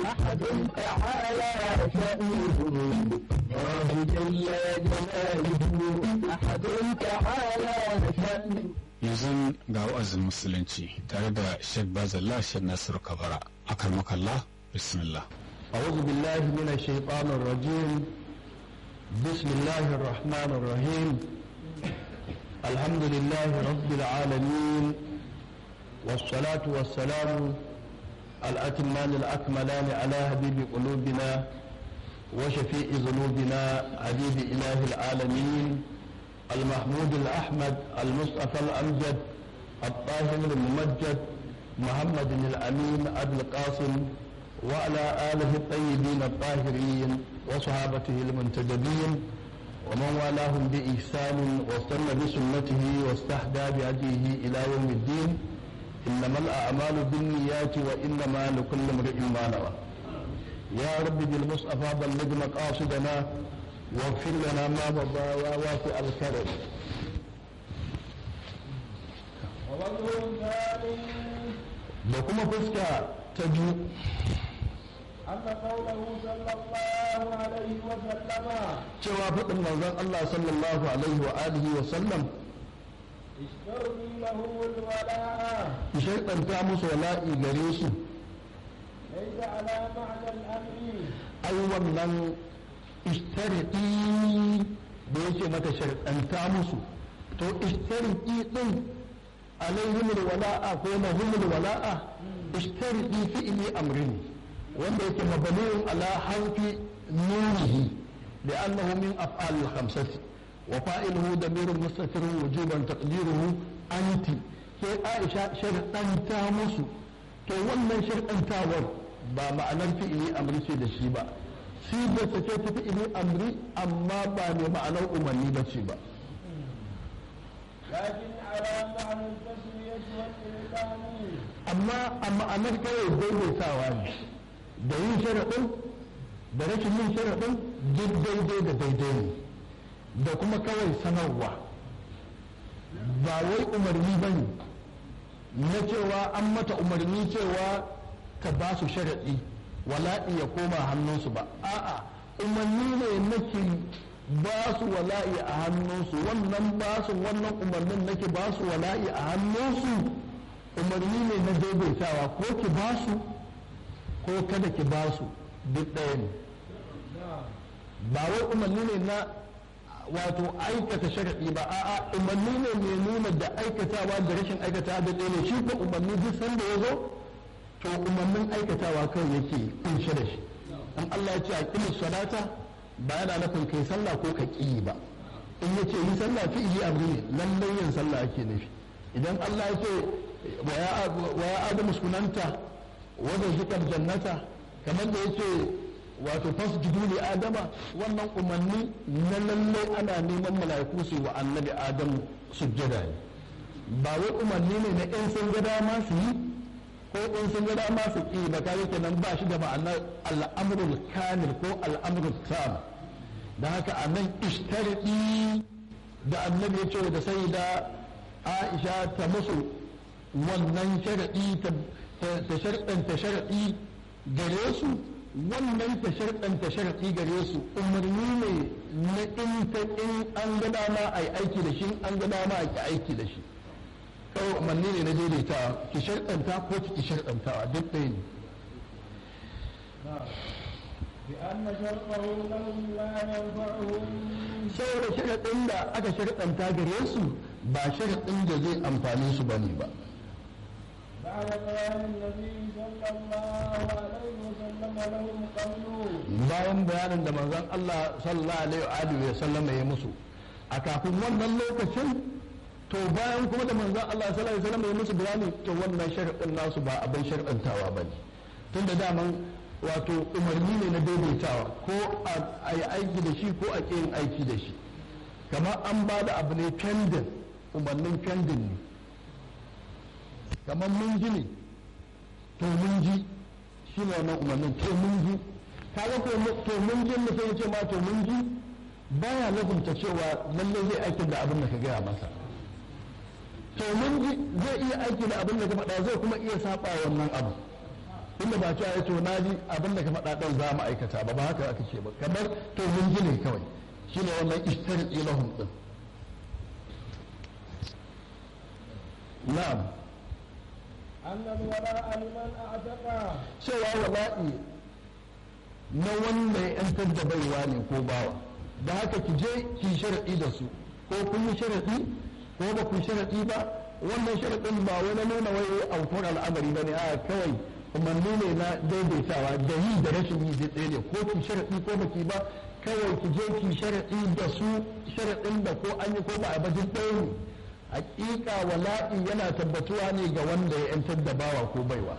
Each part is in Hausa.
أحد تعالى شأنه الله جل جلاله أحد تعالى شأنه yanzu ga wa'azin musulunci tare da Sheikh Bazalla Sheikh Nasiru Kabara akar makalla bismillah أعوذ بالله من الشيطان الرجيم بسم الله الرحمن الرحيم الحمد لله رب العالمين والصلاة والسلام الأتمان الأكملان على حبيب قلوبنا وشفيء ذنوبنا حبيب إله العالمين المحمود الأحمد المصطفى الأمجد الطاهر الممجد محمد الأمين أبي القاسم وعلى آله الطيبين الطاهرين وصحابته المنتجبين ومن والاهم بإحسان واستنى بسنته واستهدى بهديه إلى يوم الدين إنما الأعمال بالنيات وإنما لكل امرئ ما نوى يا رب بالمصطفى بلغ مقاصدنا واغفر لنا ما مضى يا واسع الكرم ووجه ثاني da kuma fuska ta biyu أن قوله صلى الله عليه وسلم cewa faɗin manzon Allah sallallahu alaihi wa alihi wa sallam اشتري له الولاء ki sharɗanta musu wala'i gare su ليس على معنى الأمر ai wannan ishtariki da yake mata sharɗanta musu to ishtariki din alaihimul wala'a ko lahumul wala'a ishtariki fi'li amri ne wanda yake mabniun ala harfi nunihi لأنه من أفعال الخمسة وفاعله ضمير مستتر وجوبا تقديره أنت sai Aisha sharɗanta musu to wannan sharɗantawar ba ma'anar fi'ili amri ce da shi ba shi da ta ce ta fi'ili amri amma ba ne ma'anar umarni ba ce ba لكن على معنى التسوية والإلقان amma a ma'anar kawai daidaitawa ne da yin sharaɗin da rashin yin sharaɗin duk daidai da daidai ne da kuma kawai sanarwa ba wai umarni ba ne na cewa an mata umarni cewa ka ba su sharaɗi wala'i ya koma hannunsu ba a'a umarni ne nake ba su wala'i a hannunsu wannan ba su wannan umarnin nake ba su wala'i a hannunsu umarni ne na daidaitawa ko ki ba su ko kada ki ba su duk ɗaya ne ba wai umarni ne na wato aikata sharaɗi ba a'a umarni ne mai nuna da aikatawa da rashin aikatawa da ɗaya ne shi ko umarni duk sanda ya zo to umarnin aikatawa kawai yake kunshe da shi in Allah ya ce a kimi salata ba yana nufin kai sallah ko ka ƙi ba in ya ce yi sallah fi yi abu ne lallai yin sallah ake nufi idan Allah ya ce wa ya adamu sunanta wadda zikar jannata kamar da ya ce wato fasjudu li adama wannan umarni na lallai ana neman mala'iku su wa annabi adamu sujjada ne ba wai umarni ne na in sun ga dama su yi ko in sun ga dama su ƙi ba kare kenan ba shi da ma'anar al'amrul kamil ko al'amrul tam da haka a nan ishtaridi da annabi ya ce da sai da aisha ta musu wannan sharaɗi ta sharɗanta sharaɗi gare su wannan ta sharɗanta sharaɗi gare su umarni ne na in ta in an ga dama a yi aiki da shi an ga dama a ki aiki da shi kawai umarni ne na daidaitawa ki sharɗanta ko ki ki sharɗantawa duk ɗaya ne بأن شرطه لهم لا ينفعهم saboda sharaɗin da aka sharɗanta gare su ba sharaɗin da zai amfani su bane ba بعد بيان النبي صلى الله عليه وسلم لهم قوله bayan bayanin da manzon Allah sallallahu alaihi wa sallama ya musu a kafin wannan lokacin to bayan kuma da manzon Allah sallallahu alaihi wa sallam ya musu bayani to wannan sharaɗin nasu ba abin sharɗantawa ba ne tun da daman wato umarni ne na daidaitawa ko a yi aiki da shi ko a ƙi yin aiki da shi kamar an ba da abu ne pending umarnin pending ne kamar mun ji ne to mun ji shi ne wannan umarnin to mun ji kaga ko to mun ji mutum ya ce ma to mun ji baya lazumta cewa lallai zai aikin da abin da ka gaya masa to mun ji zai iya aiki da abin da ka faɗa zai kuma iya saba wannan abu inda ba cewa ya to na ji abin da ka faɗa ɗan za mu aikata ba ba haka aka ce ba kamar to mun ji ne kawai shine wannan ishtari ilahum din na'am أن الولاء لمن أعتقى cewa wala'i na wanda ya yantar da baiwa ne ko bawa da haka ki je ki sharaɗi da su ko kun yi sharaɗi ko ba ku yi sharaɗi ba wannan sharaɗin ba wani nuna wai aukuwar al'amari ba ne a kawai umarni ne na daidaitawa da yi da rashin yi zai tsaye ne ko ki sharaɗi ko ba ki ba kawai ki je ki sharaɗi da su sharaɗin da ko an yi ko ba a bajin ɗaya ne hakika wala'i yana tabbatuwa ne ga wanda ya yantar da bawa ko baiwa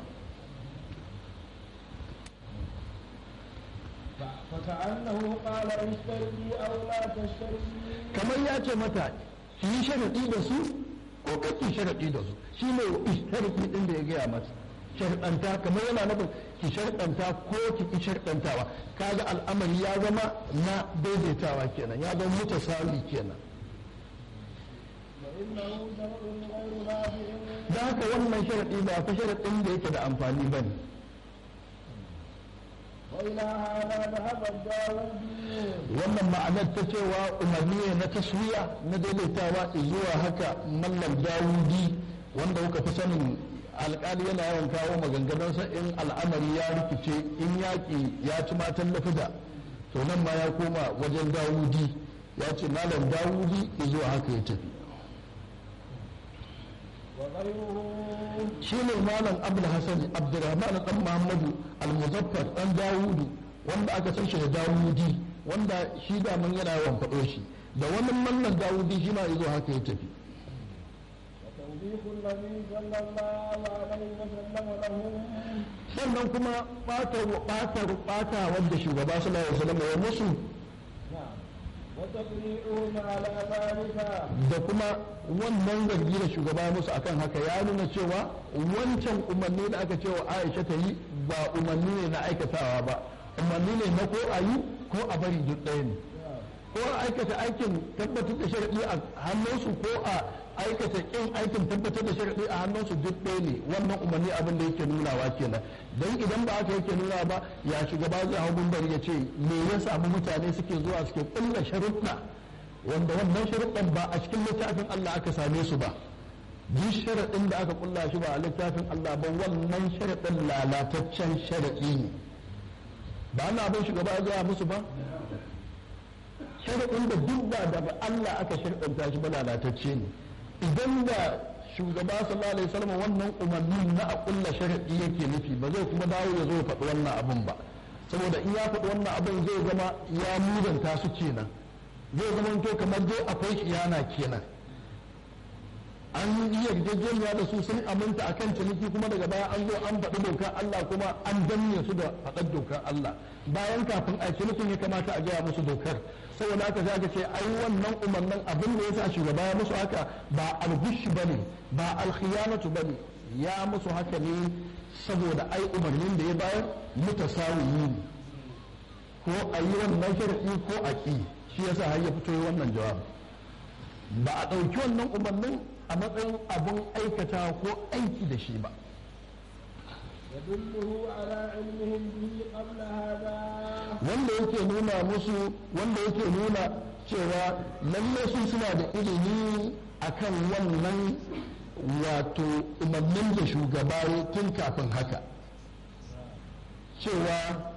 فكأنه قال اشتري أو لا تشتري kamar ya ce mata ki yi sharaɗi da su ko kake sharaɗi da su shi ne ishtarki ɗin da ya gaya mata sharɗanta kamar yana nufin ki sharɗanta ko ki ki sharɗantawa kaga al'amari ya zama na daidaitawa kenan ya zama mutasali kenan فإنه شرع غير نافع da haka wannan sharaɗi ba fa sharaɗin da yake da amfani ba ne وإلى هذا ذهب الداودي wannan ma'anar ta cewa umarni ne na taswiya na daidaitawa zuwa haka mallam dawudi wanda kuka fi sanin alkali yana yawan kawo maganganunsa in al'amari ya rikice in yaƙi ya ci matan lafida to nan ma ya koma wajen dawudi ya ce malam dawudi zuwa haka ya tafi وغيره shi ne malam abdul hasan abdurrahman dan muhammadu al-muzaffar dan dawudu wanda aka san shi da dawudi wanda shi da mun yana yawan faɗo shi da wani mallan dawudi shi ma yazo haka ya tafi وتوبيخ النبي صلى الله عليه وسلم لهم sannan kuma ɓata ɓata ɓata wanda shugaba sallallahu alaihi wasallam ya musu نعم وتقريعهم على ذلك da kuma wannan zargi da shugaba ya musu akan haka ya nuna cewa wancan umarni da aka cewa Aisha ta yi ba umarni ne na aikatawa ba umarni ne na ko a yi ko a bari duk ɗaya ne ko a aikata aikin tabbatar da sharaɗi a hannunsu ko a aikata ƙin aikin tabbatar da sharaɗi a hannunsu duk ɗaya ne wannan umarni abin da yake nunawa kenan don idan ba aka yake nuna ba ya shugaba zai hau bari ya ce me ya samu mutane suke zuwa suke ƙulla sharuɗa wanda wannan sharuɗan ba a cikin littafin Allah aka same su ba duk sharaɗin da aka ƙulla shi ba a littafin Allah ba wannan sharaɗin lalataccen sharaɗi ne ba ana abin shugaba ya gaya musu ba sharaɗin da duk ba daga Allah aka sharɗanta shi ba lalatacce ne idan da shugaba sallallahu alaihi wasallam wannan umarni na a kulla sharaɗi yake nufi ba zai kuma dawo ya zo ya faɗi wannan abin ba saboda in ya faɗi wannan abin zai zama ya muzanta su kenan zai zama to kamar dai akwai kiyana kenan an yi yarjejeniya da su sun aminta akan ciniki kuma daga baya an zo an faɗi dokar Allah kuma an danne su da faɗar dokar Allah bayan kafin a cinikin ya kamata a gaya musu dokar saboda haka sai aka ce ai wannan umarnin abin da yasa shugaba ya musu haka ba algushi bane ba alkhiyanatu bane ya musu haka ne saboda ai umarnin da ya bayar mutasawiyi ne ko a yi wannan sharadi ko a ƙi shi yasa har ya fito wannan jawabi ba a ɗauki wannan umarnin a matsayin abin aikata ko aiki da shi ba يدله على علمهم به قبل هذا wanda yake nuna musu wanda yake nuna cewa lalle su suna da ilimi akan wannan wato umarnin da shugaba ya tun kafin haka cewa